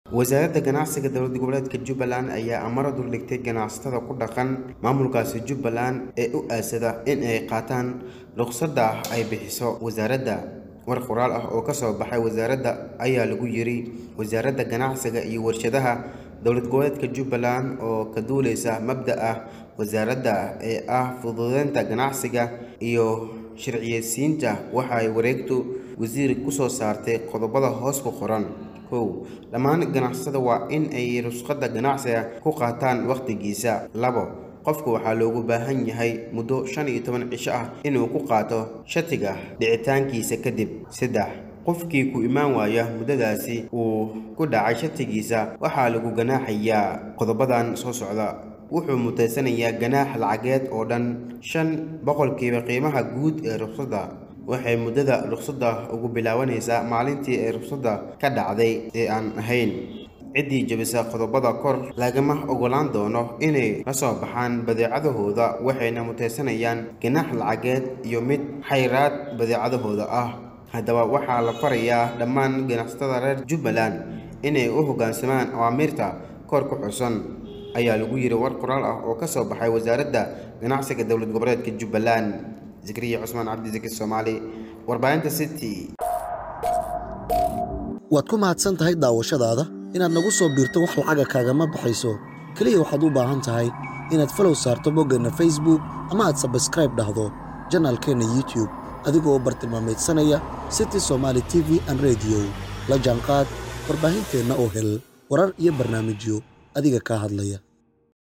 wasaaradda ganacsiga dowlad goboleedka jubbaland ayaa amaro duldhigtay ganacsatada ku dhaqan maamulkaasi jubbaland ee u aasada in ay qaataan ruqsadda ay bixiso wasaaradda war qoraal ah oo kasoo baxay wasaaradda ayaa lagu yiri wasaaradda ganacsiga iyo warshadaha dowlad goboleedka jubbaland oo ka duuleysa mabda ah wasaaradda ee ah fududeynta ganacsiga iyo sharciyeysiinta waxay wareegtu wasiir kusoo saartay qodobada hoos ku qoran kow dhammaan ganacsatada waa in ay rusqadda ganacsiga ku qaataan wakhtigiisa labo qofku waxaa loogu baahan yahay muddo shan iyo toban cisho ah inuu ku qaato shatiga dhicitaankiisa kadib saddex qofkii ku imaan waaya muddadaasi uu ku dhacay shatigiisa waxaa lagu ganaaxayaa qodobadan soo socda wuxuu mutaysanayaa ganaax lacageed oo dhan shan boqolkiiba qiimaha guud ee ruqsadda waxay muddada ruqsadda ugu bilaabanaysaa maalintii ee ruqsadda ka dhacday ee aan ahayn ciddii jebisa qodobada kor lagama ogolaan doono inay la soo baxaan badeecadahooda waxayna mutaysanayaan ganaax lacageed iyo mid xayraad badeecadahooda ah haddaba waxaa la farayaa dhammaan ganacsatada reer jubbaland inay u hoggaansamaan awaamiirta kor ku xusan ayaa lagu yiri war qoraal ah oo ka soo baxay wasaaradda ganacsiga dowlad goboleedka jubbaland zikriya cusmaan cabdisaki soomaali warbaahinta city waad ku mahadsan tahay daawashadaada inaad nagu soo biirto wax lacaga kaagama baxayso keliya waxaad u baahan tahay inaad falow saarto boggeenna facebook ama aad sabskraib dhahdo janaalkeenna youtube adigoo bartilmaamaydsanaya city somaali t v an rediyo la jaanqaad warbaahinteenna oo hel warar iyo barnaamijyo adiga kaa hadlaya